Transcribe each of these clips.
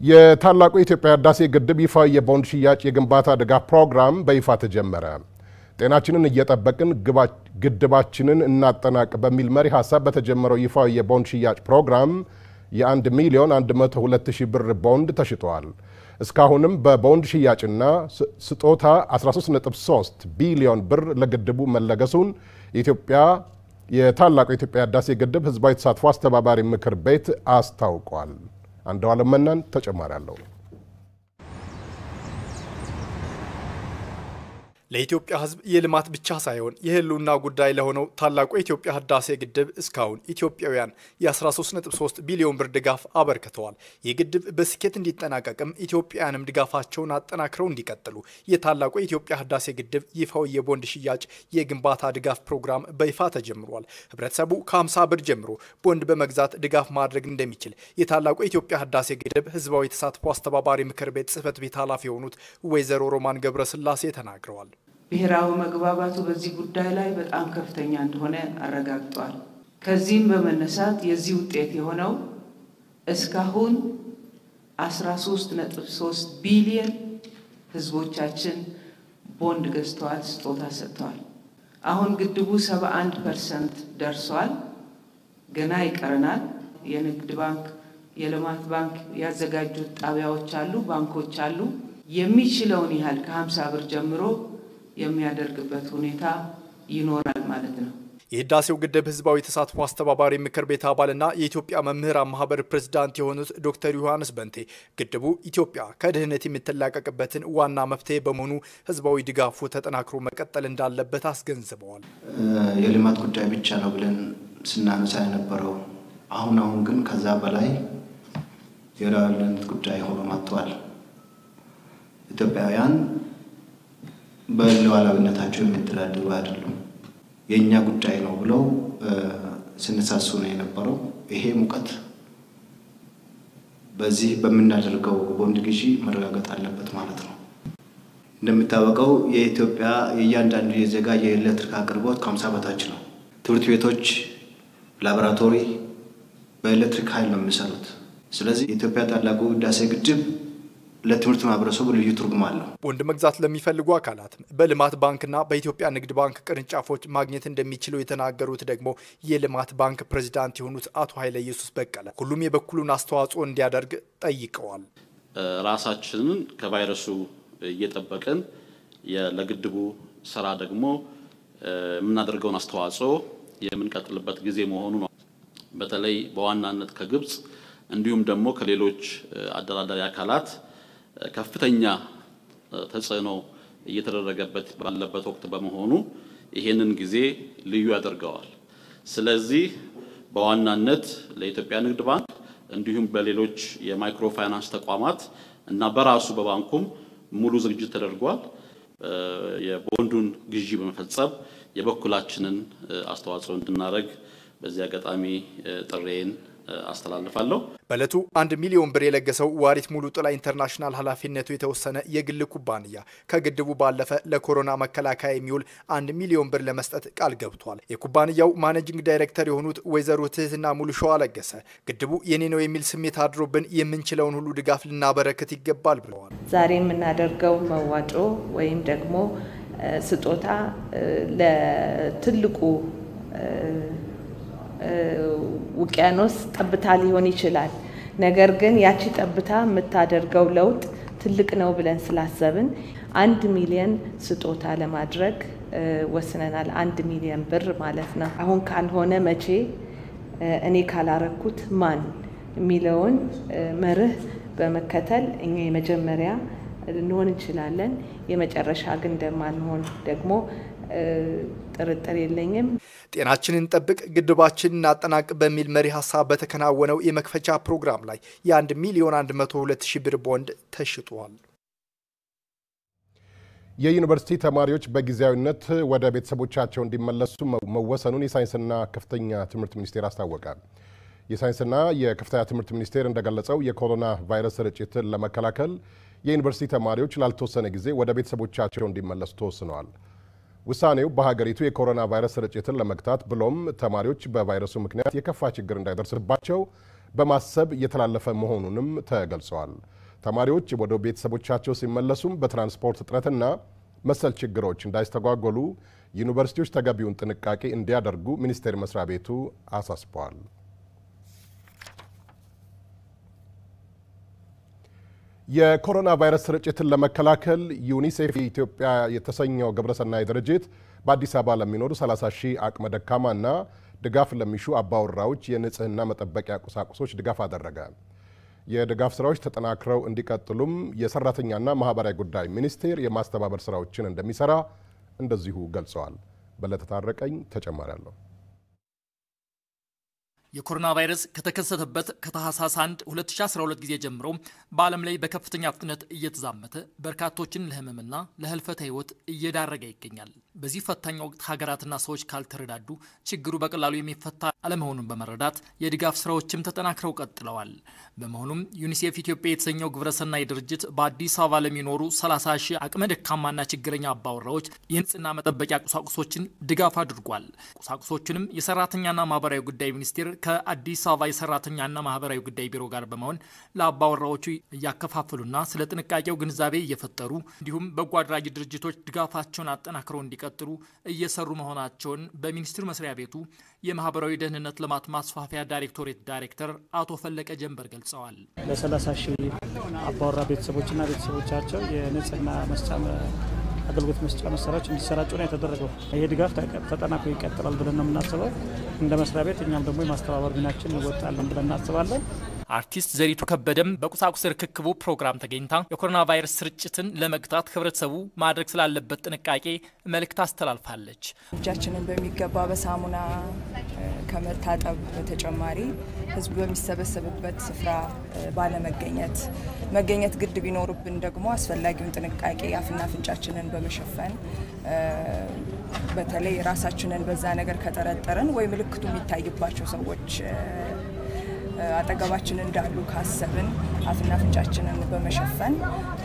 የታላቁ የኢትዮጵያ ህዳሴ ግድብ ይፋዊ የቦንድ ሽያጭ የግንባታ ድጋፍ ፕሮግራም በይፋ ተጀመረ። ጤናችንን እየጠበቅን ግድባችንን እናጠናቅ በሚል መሪ ሀሳብ በተጀመረው ይፋዊ የቦንድ ሽያጭ ፕሮግራም የ1 ሚሊዮን 102 ሺህ ብር ቦንድ ተሽጧል። እስካሁንም በቦንድ ሽያጭና ስጦታ 13.3 ቢሊዮን ብር ለግድቡ መለገሱን የኢትዮጵያ የታላቁ የኢትዮጵያ ህዳሴ ግድብ ህዝባዊ ተሳትፎ አስተባባሪ ምክር ቤት አስታውቋል። አንደዋለም መናን ተጨማሪ አለው። ለኢትዮጵያ ህዝብ የልማት ብቻ ሳይሆን የህልውና ጉዳይ ለሆነው ታላቁ የኢትዮጵያ ህዳሴ ግድብ እስካሁን ኢትዮጵያውያን የ13.3 ቢሊዮን ብር ድጋፍ አበርክተዋል። ይህ ግድብ በስኬት እንዲጠናቀቅም ኢትዮጵያውያንም ድጋፋቸውን አጠናክረው እንዲቀጥሉ የታላቁ የኢትዮጵያ ህዳሴ ግድብ ይፋዊ የቦንድ ሽያጭ የግንባታ ድጋፍ ፕሮግራም በይፋ ተጀምሯል። ህብረተሰቡ ከ50 ብር ጀምሮ ቦንድ በመግዛት ድጋፍ ማድረግ እንደሚችል የታላቁ የኢትዮጵያ ህዳሴ ግድብ ህዝባዊ ተሳትፎ አስተባባሪ ምክር ቤት ጽህፈት ቤት ኃላፊ የሆኑት ወይዘሮ ሮማን ገብረስላሴ ተናግረዋል። ብሔራዊ መግባባቱ በዚህ ጉዳይ ላይ በጣም ከፍተኛ እንደሆነ አረጋግጧል። ከዚህም በመነሳት የዚህ ውጤት የሆነው እስካሁን 13.3 ቢሊየን ህዝቦቻችን ቦንድ ገዝተዋል፣ ስጦታ ሰጥተዋል። አሁን ግድቡ 71 ፐርሰንት ደርሷል። ገና ይቀረናል። የንግድ ባንክ፣ የልማት ባንክ ያዘጋጁት ጣቢያዎች አሉ፣ ባንኮች አሉ። የሚችለውን ያህል ከ50 ብር ጀምሮ የሚያደርግበት ሁኔታ ይኖራል ማለት ነው። የህዳሴው ግድብ ህዝባዊ ተሳትፎ አስተባባሪ ምክር ቤት አባልና የኢትዮጵያ መምህራን ማህበር ፕሬዝዳንት የሆኑት ዶክተር ዮሐንስ በንቴ ግድቡ ኢትዮጵያ ከድህነት የምትላቀቅበትን ዋና መፍትሄ በመሆኑ ህዝባዊ ድጋፉ ተጠናክሮ መቀጠል እንዳለበት አስገንዝበዋል። የልማት ጉዳይ ብቻ ነው ብለን ስናነሳ የነበረው አሁን አሁን ግን ከዛ በላይ የሉዓላዊነት ጉዳይ ሆኖ መጥቷል። ኢትዮጵያውያን በሉዓላዊነታቸው የሚተዳደሩ አይደሉም። የእኛ ጉዳይ ነው ብለው ስንሳሱ ነው የነበረው። ይሄ ሙቀት በዚህ በምናደርገው ቦንድ ግዢ መረጋገጥ አለበት ማለት ነው። እንደሚታወቀው የኢትዮጵያ የእያንዳንዱ የዜጋ የኤሌክትሪክ አቅርቦት ከሀምሳ በታች ነው። ትምህርት ቤቶች፣ ላቦራቶሪ በኤሌክትሪክ ኃይል ነው የሚሰሩት። ስለዚህ የኢትዮጵያ ታላቁ ህዳሴ ግድብ ለትምህርት ማህበረሰቡ ልዩ ትርጉም አለው። ቦንድ መግዛት ለሚፈልጉ አካላት በልማት ባንክና በኢትዮጵያ ንግድ ባንክ ቅርንጫፎች ማግኘት እንደሚችሉ የተናገሩት ደግሞ የልማት ባንክ ፕሬዚዳንት የሆኑት አቶ ኃይለ ኢየሱስ በቀለ ሁሉም የበኩሉን አስተዋጽኦ እንዲያደርግ ጠይቀዋል። ራሳችንን ከቫይረሱ እየጠበቅን ለግድቡ ስራ ደግሞ የምናደርገውን አስተዋጽኦ የምንቀጥልበት ጊዜ መሆኑ ነው። በተለይ በዋናነት ከግብፅ እንዲሁም ደግሞ ከሌሎች አደራዳሪ አካላት ከፍተኛ ተጽዕኖ እየተደረገበት ባለበት ወቅት በመሆኑ ይሄንን ጊዜ ልዩ ያደርገዋል። ስለዚህ በዋናነት ለኢትዮጵያ ንግድ ባንክ እንዲሁም በሌሎች የማይክሮ ፋይናንስ ተቋማት እና በራሱ በባንኩም ሙሉ ዝግጅት ተደርጓል። የቦንዱን ግዢ በመፈጸም የበኩላችንን አስተዋጽኦ እንድናደርግ በዚህ አጋጣሚ ጥሬን አስተላልፋለሁ። በዕለቱ አንድ ሚሊዮን ብር የለገሰው ዋሪት ሙሉ ጥላ ኢንተርናሽናል ኃላፊነቱ የተወሰነ የግል ኩባንያ ከግድቡ ባለፈ ለኮሮና መከላከያ የሚውል አንድ ሚሊዮን ብር ለመስጠት ቃል ገብቷል። የኩባንያው ማኔጂንግ ዳይሬክተር የሆኑት ወይዘሮ ትህትና ሙሉ ሸዋ ለገሰ ግድቡ የኔ ነው የሚል ስሜት አድሮብን የምንችለውን ሁሉ ድጋፍ ልናበረክት ይገባል ብለዋል። ዛሬ የምናደርገው መዋጮ ወይም ደግሞ ስጦታ ለትልቁ ውቅያኖስ ጠብታ ሊሆን ይችላል። ነገር ግን ያቺ ጠብታ የምታደርገው ለውጥ ትልቅ ነው ብለን ስላሰብን አንድ ሚሊየን ስጦታ ለማድረግ ወስነናል። አንድ ሚሊየን ብር ማለት ነው። አሁን ካልሆነ መቼ፣ እኔ ካላረኩት ማን የሚለውን መርህ በመከተል እኛ የመጀመሪያ ልንሆን እንችላለን። የመጨረሻ ግን እንደማንሆን ደግሞ ጥርጥር የለኝም። ጤናችንን ጠብቅ ግድባችንን እናጠናቅ በሚል መሪ ሀሳብ በተከናወነው የመክፈቻ ፕሮግራም ላይ የአንድ ሚሊዮን 102 ሺህ ብር ቦንድ ተሽጧል። የዩኒቨርሲቲ ተማሪዎች በጊዜያዊነት ወደ ቤተሰቦቻቸው እንዲመለሱ መወሰኑን የሳይንስና ከፍተኛ ትምህርት ሚኒስቴር አስታወቀ። የሳይንስና የከፍተኛ ትምህርት ሚኒስቴር እንደገለጸው የኮሮና ቫይረስ ስርጭትን ለመከላከል የዩኒቨርሲቲ ተማሪዎች ላልተወሰነ ጊዜ ወደ ቤተሰቦቻቸው እንዲመለሱ ተወስነዋል። ውሳኔው በሀገሪቱ የኮሮና ቫይረስ ስርጭትን ለመግታት ብሎም ተማሪዎች በቫይረሱ ምክንያት የከፋ ችግር እንዳይደርስባቸው በማሰብ እየተላለፈ መሆኑንም ተገልጸዋል። ተማሪዎች ወደ ቤተሰቦቻቸው ሲመለሱም በትራንስፖርት እጥረትና መሰል ችግሮች እንዳይስተጓጎሉ ዩኒቨርሲቲዎች ተገቢውን ጥንቃቄ እንዲያደርጉ ሚኒስቴር መስሪያ ቤቱ አሳስበዋል። የኮሮና ቫይረስ ስርጭትን ለመከላከል ዩኒሴፍ ኢትዮጵያ የተሰኘው ግብረሰናይ ድርጅት በአዲስ አበባ ለሚኖሩ 30 ሺህ አቅመ ደካማና ድጋፍ ለሚሹ አባወራዎች የንጽህና መጠበቂያ ቁሳቁሶች ድጋፍ አደረገ። የድጋፍ ስራዎች ተጠናክረው እንዲቀጥሉም የሰራተኛና ማህበራዊ ጉዳይ ሚኒስቴር የማስተባበር ስራዎችን እንደሚሰራ እንደዚሁ ገልጸዋል። በለጠ ታረቀኝ ተጨማሪ አለው። የኮሮና ቫይረስ ከተከሰተበት ከታህሳስ 1 2012 ጊዜ ጀምሮ በዓለም ላይ በከፍተኛ ፍጥነት እየተዛመተ በርካቶችን ለህመምና ለህልፈተ ህይወት እየዳረገ ይገኛል። በዚህ ፈታኝ ወቅት ሀገራትና ሰዎች ካልተረዳዱ ችግሩ በቀላሉ የሚፈታ አለመሆኑን በመረዳት የድጋፍ ስራዎችም ተጠናክረው ቀጥለዋል። በመሆኑም ዩኒሴፍ ኢትዮጵያ የተሰኘው ግብረሰናይ ድርጅት በአዲስ አበባ ለሚኖሩ 30 ሺህ አቅመ ደካማና ችግረኛ አባወራዎች የንጽህና መጠበቂያ ቁሳቁሶችን ድጋፍ አድርጓል። ቁሳቁሶቹንም የሰራተኛና ማህበራዊ ጉዳይ ሚኒስቴር ከአዲስ አበባ የሰራተኛና ማህበራዊ ጉዳይ ቢሮ ጋር በመሆን ለአባወራዎቹ እያከፋፈሉና ስለ ጥንቃቄው ግንዛቤ እየፈጠሩ እንዲሁም በጎ አድራጊ ድርጅቶች ድጋፋቸውን አጠናክረው እንዲቀጥሉ እየሰሩ መሆናቸውን በሚኒስቴር መስሪያ ቤቱ የማህበራዊ ደህንነት ልማት ማስፋፊያ ዳይሬክቶሬት ዳይሬክተር አቶ ፈለቀ ጀንበር ገልጸዋል። ለ30 ሺህ አባወራ ቤተሰቦችና ቤተሰቦቻቸው የንጽህና መስጫ አገልግሎት መስጫ መሳሪያዎች እንዲሰራጩ ነው የተደረገው። ይሄ ድጋፍ ተጠናክሮ ይቀጥላል ብለን ነው የምናስበው። እንደ መስሪያ ቤት እኛም ደግሞ የማስተባበር ሚናችን እንወጣለን ብለን እናስባለን። አርቲስት ዘሪቱ ከበደም በቁሳቁስ ርክክቡ ፕሮግራም ተገኝታ የኮሮና ቫይረስ ስርጭትን ለመግታት ህብረተሰቡ ማድረግ ስላለበት ጥንቃቄ መልእክት አስተላልፋለች። እጃችንን በሚገባ በሳሙና ከመታጠብ በተጨማሪ ህዝቡ በሚሰበሰብበት ስፍራ ባለመገኘት መገኘት ግድ ቢኖርብን ደግሞ አስፈላጊውን ጥንቃቄ አፍና አፍንጫችንን በመሸፈን በተለይ ራሳችንን በዛ ነገር ከጠረጠርን ወይ ምልክቱ የሚታይባቸው ሰዎች አጠገባችን እንዳሉ ካሰብን አፍና አፍንጫችንን በመሸፈን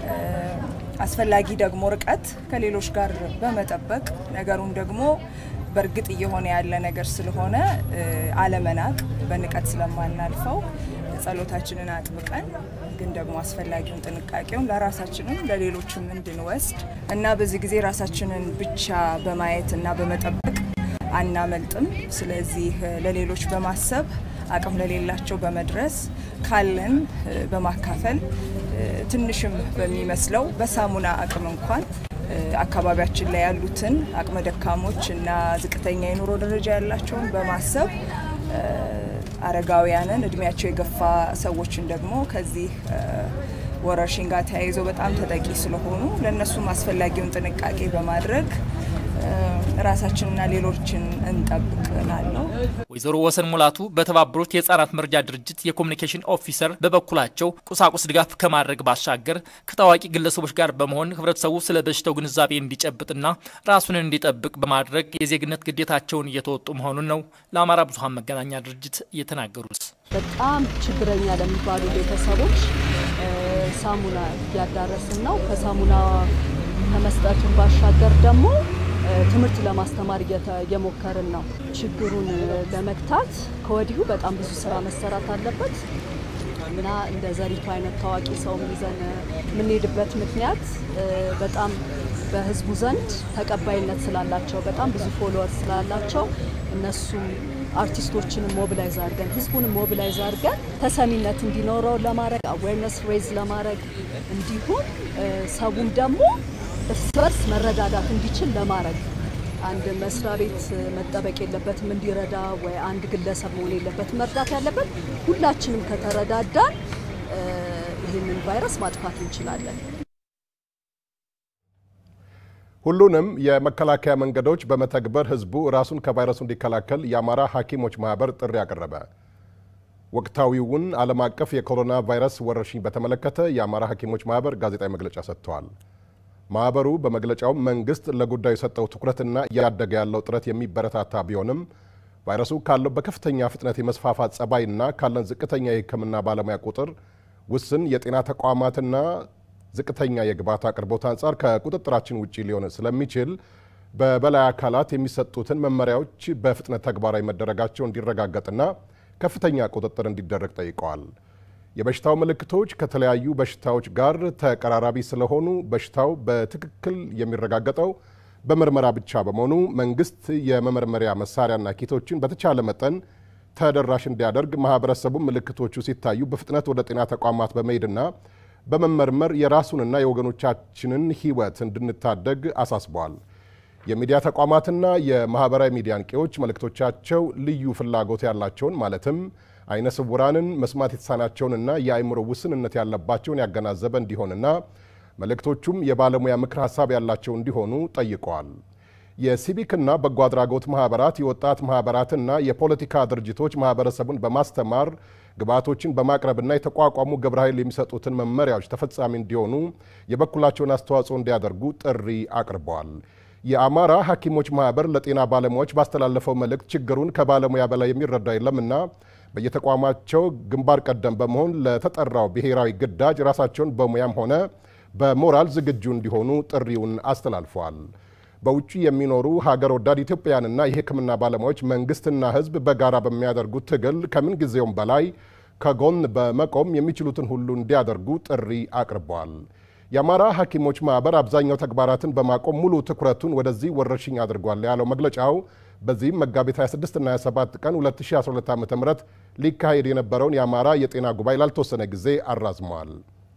አስፈላጊ ደግሞ ርቀት ከሌሎች ጋር በመጠበቅ ነገሩን ደግሞ በእርግጥ እየሆነ ያለ ነገር ስለሆነ አለመናቅ በንቀት ስለማናልፈው ጸሎታችንን አጥብቀን ግን ደግሞ አስፈላጊውን ጥንቃቄውን ለራሳችንም ለሌሎችም እንድንወስድ እና በዚህ ጊዜ ራሳችንን ብቻ በማየት እና በመጠበቅ አናመልጥም። ስለዚህ ለሌሎች በማሰብ አቅም ለሌላቸው በመድረስ ካለን በማካፈል ትንሽም በሚመስለው በሳሙና አቅም እንኳን አካባቢያችን ላይ ያሉትን አቅመ ደካሞች እና ዝቅተኛ የኑሮ ደረጃ ያላቸውን በማሰብ አረጋውያንን እድሜያቸው የገፋ ሰዎችን ደግሞ ከዚህ ወረርሽኝ ጋር ተያይዘው በጣም ተጠቂ ስለሆኑ ለእነሱም አስፈላጊውን ጥንቃቄ በማድረግ ራሳችንና ሌሎችን እንጠብቅ እላለሁ። ወይዘሮ ወሰን ሙላቱ በተባበሩት የህጻናት መርጃ ድርጅት የኮሚኒኬሽን ኦፊሰር በበኩላቸው ቁሳቁስ ድጋፍ ከማድረግ ባሻገር ከታዋቂ ግለሰቦች ጋር በመሆን ህብረተሰቡ ስለ በሽታው ግንዛቤ እንዲጨብጥና ራሱን እንዲጠብቅ በማድረግ የዜግነት ግዴታቸውን እየተወጡ መሆኑን ነው ለአማራ ብዙሀን መገናኛ ድርጅት እየተናገሩት። በጣም ችግረኛ ለሚባሉ ቤተሰቦች ሳሙና እያዳረስን ነው። ከሳሙና ከመስጠቱን ባሻገር ደግሞ ትምህርት ለማስተማር እየሞከርን ነው። ችግሩን ለመግታት ከወዲሁ በጣም ብዙ ስራ መሰራት አለበት እና እንደ ዘሪቱ አይነት ታዋቂ ሰውም ይዘን የምንሄድበት ምክንያት በጣም በህዝቡ ዘንድ ተቀባይነት ስላላቸው በጣም ብዙ ፎሎወር ስላላቸው እነሱም አርቲስቶችንም ሞቢላይዝ አድርገን ህዝቡንም ሞቢላይዝ አድርገን ተሰሚነት እንዲኖረው ለማድረግ አዌርነስ ሬዝ ለማድረግ እንዲሁም ሰቡም ደግሞ እርስ በርስ መረዳዳት እንዲችል ለማድረግ አንድ መስሪያ ቤት መጠበቅ የለበትም እንዲረዳ ወይ አንድ ግለሰብ መሆን የለበትም መርዳት ያለበት ሁላችንም ከተረዳዳን ይህንን ቫይረስ ማጥፋት እንችላለን። ሁሉንም የመከላከያ መንገዶች በመተግበር ህዝቡ ራሱን ከቫይረሱ እንዲከላከል የአማራ ሐኪሞች ማህበር ጥሪ አቀረበ። ወቅታዊውን ዓለም አቀፍ የኮሮና ቫይረስ ወረርሽኝ በተመለከተ የአማራ ሐኪሞች ማህበር ጋዜጣዊ መግለጫ ሰጥተዋል። ማህበሩ በመግለጫው መንግስት ለጉዳዩ የሰጠው ትኩረትና እያደገ ያለው ጥረት የሚበረታታ ቢሆንም ቫይረሱ ካለው በከፍተኛ ፍጥነት የመስፋፋት ጸባይና ካለን ዝቅተኛ የሕክምና ባለሙያ ቁጥር ውስን የጤና ተቋማትና ዝቅተኛ የግብዓት አቅርቦት አንጻር ከቁጥጥራችን ውጭ ሊሆን ስለሚችል በበላይ አካላት የሚሰጡትን መመሪያዎች በፍጥነት ተግባራዊ መደረጋቸው እንዲረጋገጥና ከፍተኛ ቁጥጥር እንዲደረግ ጠይቀዋል። የበሽታው ምልክቶች ከተለያዩ በሽታዎች ጋር ተቀራራቢ ስለሆኑ በሽታው በትክክል የሚረጋገጠው በምርመራ ብቻ በመሆኑ መንግስት የመመርመሪያ መሳሪያና ኪቶችን በተቻለ መጠን ተደራሽ እንዲያደርግ ማህበረሰቡ ምልክቶቹ ሲታዩ በፍጥነት ወደ ጤና ተቋማት በመሄድና በመመርመር የራሱንና የወገኖቻችንን ሕይወት እንድንታደግ አሳስበዋል። የሚዲያ ተቋማትና የማህበራዊ ሚዲያ አንቂዎች መልእክቶቻቸው ልዩ ፍላጎት ያላቸውን ማለትም አይነ ስውራንን፣ መስማት የተሳናቸውንና የአእምሮ ውስንነት ያለባቸውን ያገናዘበ እንዲሆንና መልእክቶቹም የባለሙያ ምክር ሀሳብ ያላቸው እንዲሆኑ ጠይቀዋል። የሲቪክና በጎ አድራጎት ማህበራት፣ የወጣት ማህበራትና የፖለቲካ ድርጅቶች ማህበረሰቡን በማስተማር ግብዓቶችን በማቅረብና የተቋቋሙ ግብረ ኃይል የሚሰጡትን መመሪያዎች ተፈጻሚ እንዲሆኑ የበኩላቸውን አስተዋጽኦ እንዲያደርጉ ጥሪ አቅርበዋል። የአማራ ሐኪሞች ማህበር ለጤና ባለሙያዎች ባስተላለፈው መልእክት ችግሩን ከባለሙያ በላይ የሚረዳ የለምና በየተቋማቸው ግንባር ቀደም በመሆን ለተጠራው ብሔራዊ ግዳጅ ራሳቸውን በሙያም ሆነ በሞራል ዝግጁ እንዲሆኑ ጥሪውን አስተላልፈዋል። በውጭ የሚኖሩ ሀገር ወዳድ ኢትዮጵያውያንና የሕክምና ባለሙያዎች መንግስትና ሕዝብ በጋራ በሚያደርጉት ትግል ከምን ጊዜውም በላይ ከጎን በመቆም የሚችሉትን ሁሉ እንዲያደርጉ ጥሪ አቅርበዋል። የአማራ ሐኪሞች ማህበር አብዛኛው ተግባራትን በማቆም ሙሉ ትኩረቱን ወደዚህ ወረርሽኝ አድርጓል ያለው መግለጫው በዚህም መጋቢት 26ና 27 ቀን 2012 ዓ ም ሊካሄድ የነበረውን የአማራ የጤና ጉባኤ ላልተወሰነ ጊዜ አራዝመዋል።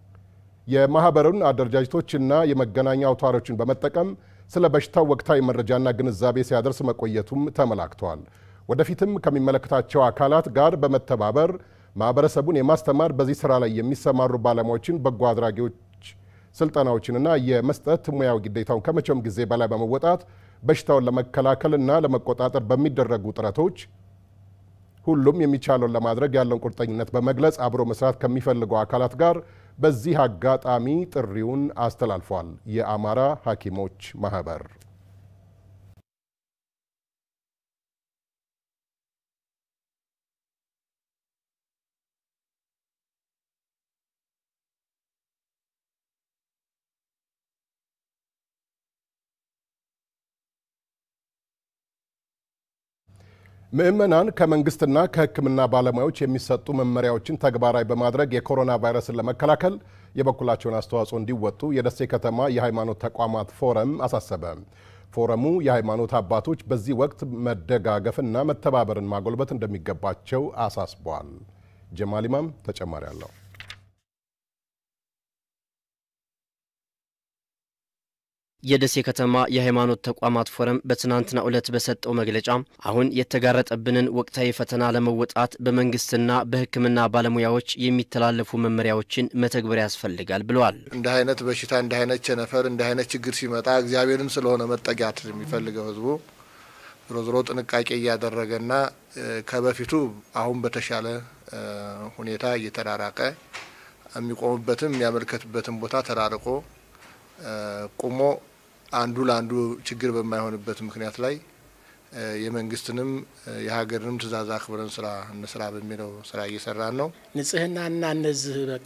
የማህበሩን አደረጃጀቶችና የመገናኛ አውታሮችን በመጠቀም ስለ በሽታው ወቅታዊ መረጃና ግንዛቤ ሲያደርስ መቆየቱም ተመላክተዋል። ወደፊትም ከሚመለከታቸው አካላት ጋር በመተባበር ማህበረሰቡን የማስተማር በዚህ ስራ ላይ የሚሰማሩ ባለሙያዎችን፣ በጎ አድራጊዎች ስልጠናዎችንና የመስጠት ሙያዊ ግዴታውን ከመቼውም ጊዜ በላይ በመወጣት በሽታውን ለመከላከልና ለመቆጣጠር በሚደረጉ ጥረቶች ሁሉም የሚቻለውን ለማድረግ ያለውን ቁርጠኝነት በመግለጽ አብሮ መስራት ከሚፈልጉ አካላት ጋር በዚህ አጋጣሚ ጥሪውን አስተላልፏል። የአማራ ሐኪሞች ማህበር ምዕመናን ከመንግስትና ከሕክምና ባለሙያዎች የሚሰጡ መመሪያዎችን ተግባራዊ በማድረግ የኮሮና ቫይረስን ለመከላከል የበኩላቸውን አስተዋጽኦ እንዲወጡ የደሴ ከተማ የሃይማኖት ተቋማት ፎረም አሳሰበ። ፎረሙ የሃይማኖት አባቶች በዚህ ወቅት መደጋገፍና መተባበርን ማጎልበት እንደሚገባቸው አሳስቧል። ጀማል ኢማም ተጨማሪ አለው። የደሴ ከተማ የሃይማኖት ተቋማት ፎረም በትናንትናው ዕለት በሰጠው መግለጫ አሁን የተጋረጠብንን ወቅታዊ ፈተና ለመወጣት በመንግስትና በሕክምና ባለሙያዎች የሚተላለፉ መመሪያዎችን መተግበር ያስፈልጋል ብለዋል። እንደ አይነት በሽታ እንደ አይነት ቸነፈር እንደ አይነት ችግር ሲመጣ እግዚአብሔርን ስለሆነ መጠጊያት የሚፈልገው ህዝቡ ዞሮ ዞሮ ጥንቃቄ እያደረገና ከበፊቱ አሁን በተሻለ ሁኔታ እየተራራቀ የሚቆምበትም የሚያመልከትበትን ቦታ ተራርቆ ቁሞ አንዱ ለአንዱ ችግር በማይሆንበት ምክንያት ላይ የመንግስትንም የሀገርንም ትዕዛዝ አክብረን ስራ እንስራ በሚለው ስራ እየሰራን ነው። ንጽህናና እነዚህ በቃ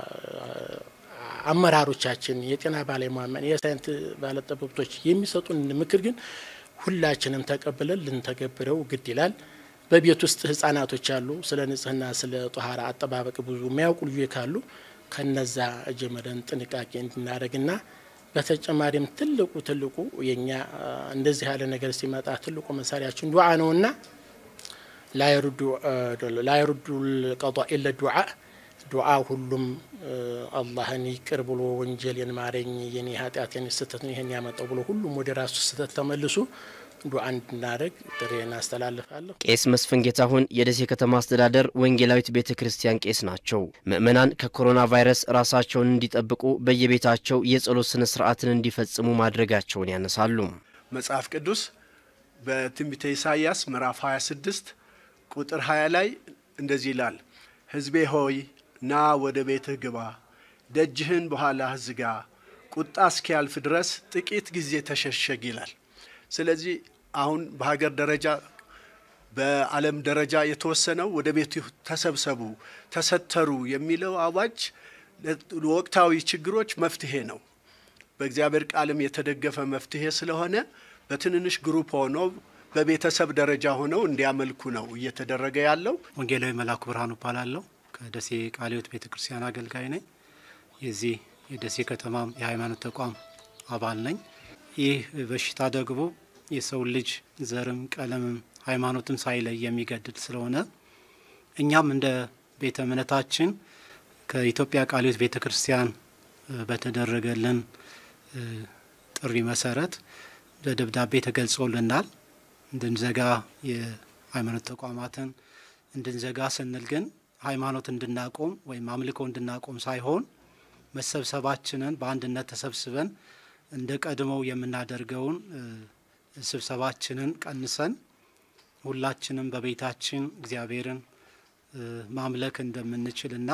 አመራሮቻችን የጤና ባለሙያ የሳይንስ ባለጠበብቶች የሚሰጡን ምክር ግን ሁላችንም ተቀብለን ልንተገብረው ግድ ይላል። በቤት ውስጥ ህጻናቶች አሉ። ስለ ንጽህና ስለ ጦሃራ አጠባበቅ ብዙ የሚያውቁ ልጆች ካሉ ከነዛ ጀመረን ጥንቃቄ እንድናደርግና በተጨማሪም ትልቁ ትልቁ የኛ እንደዚህ ያለ ነገር ሲመጣ ትልቁ መሳሪያችን ዱዓ ነውና ላይሩዱ ቀጧ ኢለ ዱዓ ዱዓ ሁሉም አላህን ይቅር ብሎ ወንጀሌን ማረኝ የኔ ኃጢአቴን ስህተት ነው ይህን ያመጣው ብሎ ሁሉም ወደ ራሱ ስህተት ተመልሶ ዱዓ እንድናደርግ ጥሬን አስተላልፋለሁ። ቄስ መስፍን ጌታሁን የደሴ ከተማ አስተዳደር ወንጌላዊት ቤተ ክርስቲያን ቄስ ናቸው። ምዕመናን ከኮሮና ቫይረስ ራሳቸውን እንዲጠብቁ በየቤታቸው የጸሎት ስነ ስርዓትን እንዲፈጽሙ ማድረጋቸውን ያነሳሉ። መጽሐፍ ቅዱስ በትንቢተ ኢሳይያስ ምዕራፍ 26 ቁጥር 20 ላይ እንደዚህ ይላል፣ ሕዝቤ ሆይ ና ወደ ቤትህ ግባ፣ ደጅህን በኋላህ ዝጋ፣ ቁጣ እስኪያልፍ ድረስ ጥቂት ጊዜ ተሸሸግ ይላል። ስለዚህ አሁን በሀገር ደረጃ በዓለም ደረጃ የተወሰነው ወደ ቤቱ ተሰብሰቡ፣ ተሰተሩ የሚለው አዋጅ ወቅታዊ ችግሮች መፍትሄ ነው። በእግዚአብሔር ቃልም የተደገፈ መፍትሄ ስለሆነ በትንንሽ ግሩፕ ሆኖ በቤተሰብ ደረጃ ሆነው እንዲያመልኩ ነው እየተደረገ ያለው። ወንጌላዊ መላኩ ብርሃኑ እባላለሁ። ከደሴ ቃለ ሕይወት ቤተ ክርስቲያን አገልጋይ ነኝ። የዚህ የደሴ ከተማም የሃይማኖት ተቋም አባል ነኝ። ይህ በሽታ ደግሞ የሰው ልጅ ዘርም፣ ቀለምም ሃይማኖትም ሳይለይ የሚገድል ስለሆነ እኛም እንደ ቤተ እምነታችን ከኢትዮጵያ ቃለ ሕይወት ቤተ ክርስቲያን በተደረገልን ጥሪ መሰረት በደብዳቤ ተገልጾልናል እንድንዘጋ የሃይማኖት ተቋማትን እንድንዘጋ ስንል ግን ሃይማኖት እንድናቆም ወይም አምልኮ እንድናቆም ሳይሆን መሰብሰባችንን በአንድነት ተሰብስበን እንደ ቀድሞው የምናደርገውን ስብሰባችንን ቀንሰን ሁላችንም በቤታችን እግዚአብሔርን ማምለክ እንደምንችልና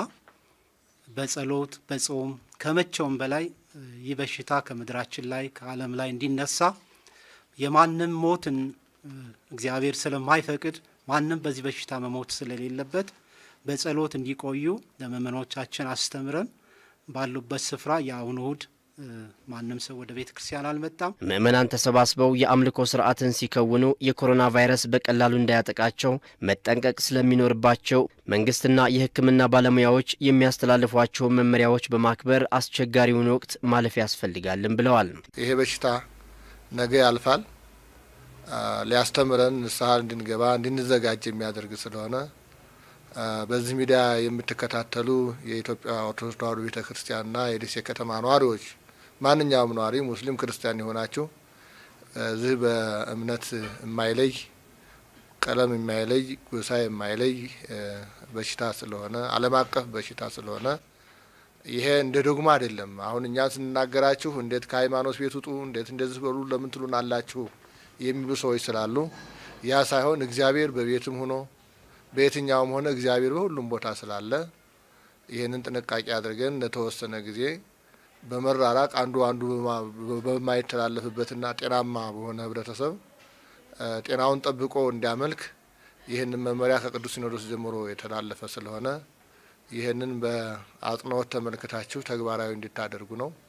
በጸሎት በጾም ከመቼውም በላይ ይህ በሽታ ከምድራችን ላይ ከዓለም ላይ እንዲነሳ የማንም ሞትን እግዚአብሔር ስለማይፈቅድ ማንም በዚህ በሽታ መሞት ስለሌለበት በጸሎት እንዲቆዩ ለምእመኖቻችን አስተምረን ባሉበት ስፍራ የአሁኑ እሁድ ማንም ሰው ወደ ቤተ ክርስቲያን አልመጣም። ምዕመናን ተሰባስበው የአምልኮ ስርዓትን ሲከውኑ የኮሮና ቫይረስ በቀላሉ እንዳያጠቃቸው መጠንቀቅ ስለሚኖርባቸው መንግስትና የሕክምና ባለሙያዎች የሚያስተላልፏቸው መመሪያዎች በማክበር አስቸጋሪውን ወቅት ማለፍ ያስፈልጋልን ብለዋል። ይሄ በሽታ ነገ ያልፋል። ሊያስተምረን ንስሐ እንድንገባ እንድንዘጋጅ የሚያደርግ ስለሆነ በዚህ ሚዲያ የምትከታተሉ የኢትዮጵያ ኦርቶዶክስ ተዋሕዶ ቤተ ክርስቲያንና የደሴ ከተማ ነዋሪዎች፣ ማንኛውም ነዋሪ ሙስሊም፣ ክርስቲያን የሆናችሁ እዚህ በእምነት የማይለይ ቀለም የማይለይ ጎሳ የማይለይ በሽታ ስለሆነ ዓለም አቀፍ በሽታ ስለሆነ ይሄ እንደ ዶግማ አይደለም። አሁን እኛ ስንናገራችሁ እንዴት ከሃይማኖት ቤት ውጡ፣ እንዴት እንደዚህ በሉ ለምን ትሉን አላችሁ የሚሉ ሰዎች ስላሉ ያ ሳይሆን እግዚአብሔር በቤትም ሆኖ በየትኛውም ሆነ እግዚአብሔር በሁሉም ቦታ ስላለ ይህንን ጥንቃቄ አድርገን ለተወሰነ ጊዜ በመራራቅ አንዱ አንዱ በማይተላለፍበትና ጤናማ በሆነ ህብረተሰብ ጤናውን ጠብቆ እንዲያመልክ ይህንን መመሪያ ከቅዱስ ሲኖዶስ ጀምሮ የተላለፈ ስለሆነ ይህንን በአጽንኦት ተመልክታችሁ ተግባራዊ እንዲታደርጉ ነው።